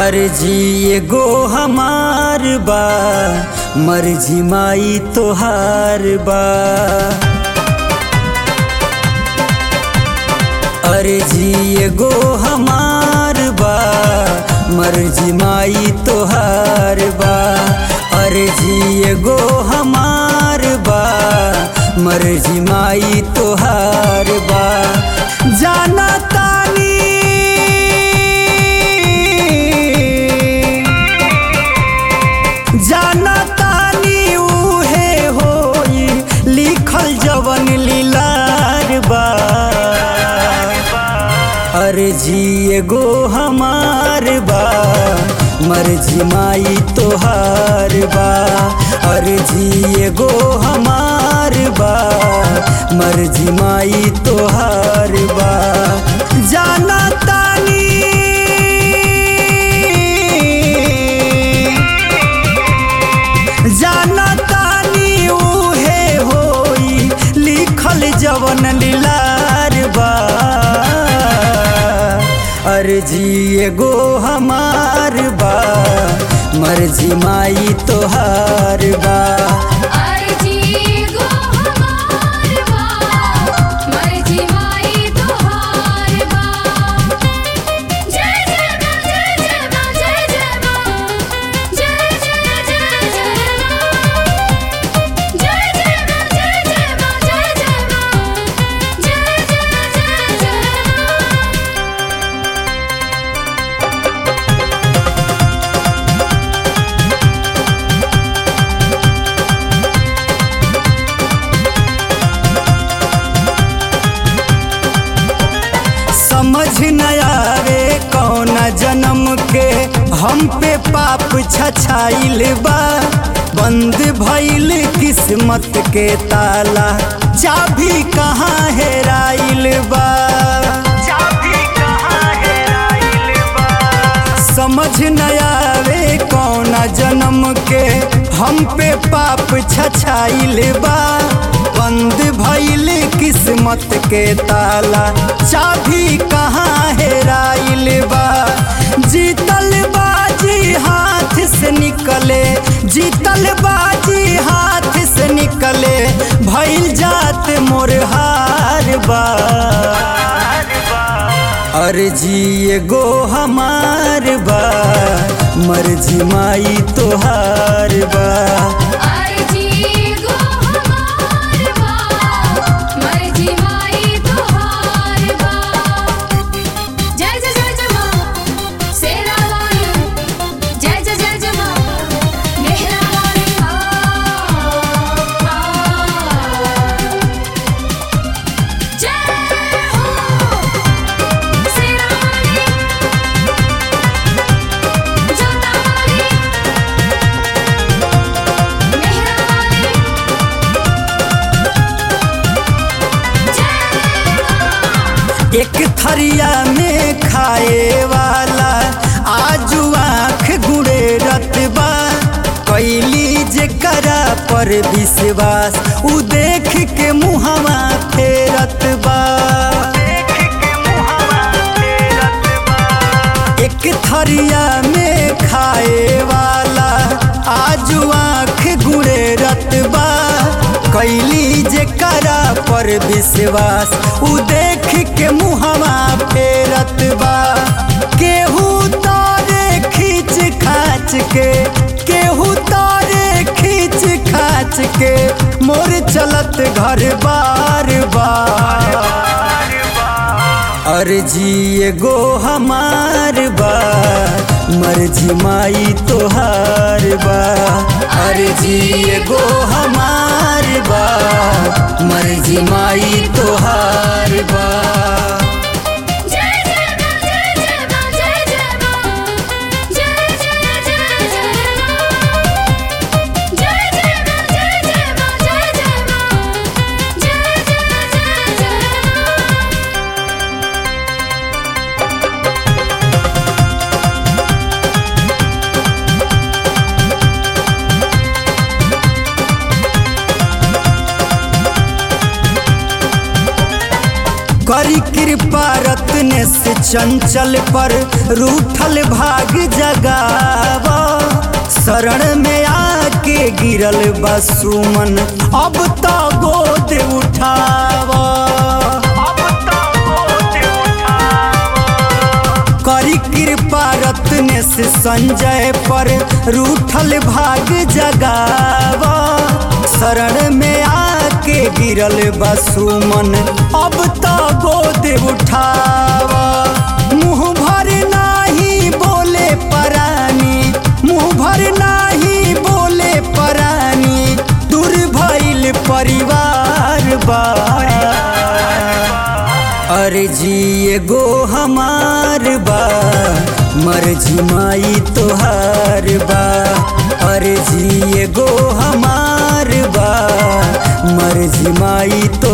अर्जी एगो हमार बा मर्जी माई तोहार बा अर्जी एगो हमार बा मर्जी माई तोहार बा अर्जी एगो हमार बा मर्जी माई तोहार बा जाना तानी जाना तानी उहे होई लिखल जवन लीलार बा अर्जी एगो हमार बा मर्जी माई तोहार बा अर्जी एगो हमार बा मर्जी माई तोहार बा जाना तानी जाना तानी उहे होई लिखल जवन लीलार बा अर्जी एगो हमार बा मर्जी माई तोहार बा अर्जी गो हमार बा मर्जी माई तोहार बा जय जय मां जय जय मां जय जय मां जय जय जय जय मां जय जय मां जय जय मां जय जय मां जय जय जय जय मां समझ न आवे कौन जन्म के हम पे पाप छछाइल बा बंद भइल किस्मत के ताला चाबी कहाँ हेराइल बा चाबी कहाँ हेराइल बा समझ न आवे कौन जन्म के हम पे पाप छछाइल बा बंद भइल किस्मत के ताला चाबी कहाँ हेराइल बा जीतल बाजी हाथ से निकले जीतल बाजी हाथ से निकले भइल जात मोर हार बा अर्जी एगो हमार बा मर्जी माई तोहार बा अर्जी गो हमार बा मर्जी माई तोहार बा जय जय जय जय मां सेरा वाली जय जय जय जय मां मेहरा वाली आ जय हो सेरा वाली जोता वाली मेहरा वाली जय एक थरिया में खाए वाला आजू आँख गुड़े रतबा कैली जे करा पर विश्वास उ देख के मुहवा फेरत बा एक थरिया में खाए वाला आजू आँख गुड़े रतबा कैली जे करा पर विश्वास उ देख के मुहवा फेरत बा केहू तारे खींच खाच के केहू तारे खींच खाच के मोर चलत घर बार बार अर्जी एगो हमार बा मर्जी माई तोहार बा अर्जी एगो हमार बा मर्जी माई तोहार बा जय जय मां जय जय मां जय जय मां जय जय जय जय मां जय जय मां जय जय मां जय जय मां जय जय जय जय मां करी के कृपा रत्न से चंचल पर रूठल भाग जगावा शरण में आके गिरल बसुमन अब तो गोद उठावा करी कृपा रत्न से संजय पर रूठल भाग जगावा शरण में आके गिरल बसुमन अब तो गोद उठावा मुँह भर नाही बोले परानी मुँह भर नाही बोले परानी दूर भइल परिवार बा अरे जी एगो हमार बा मर्जी माई तोहार बा अरे जी एगो हमार बा मर्जी माई तो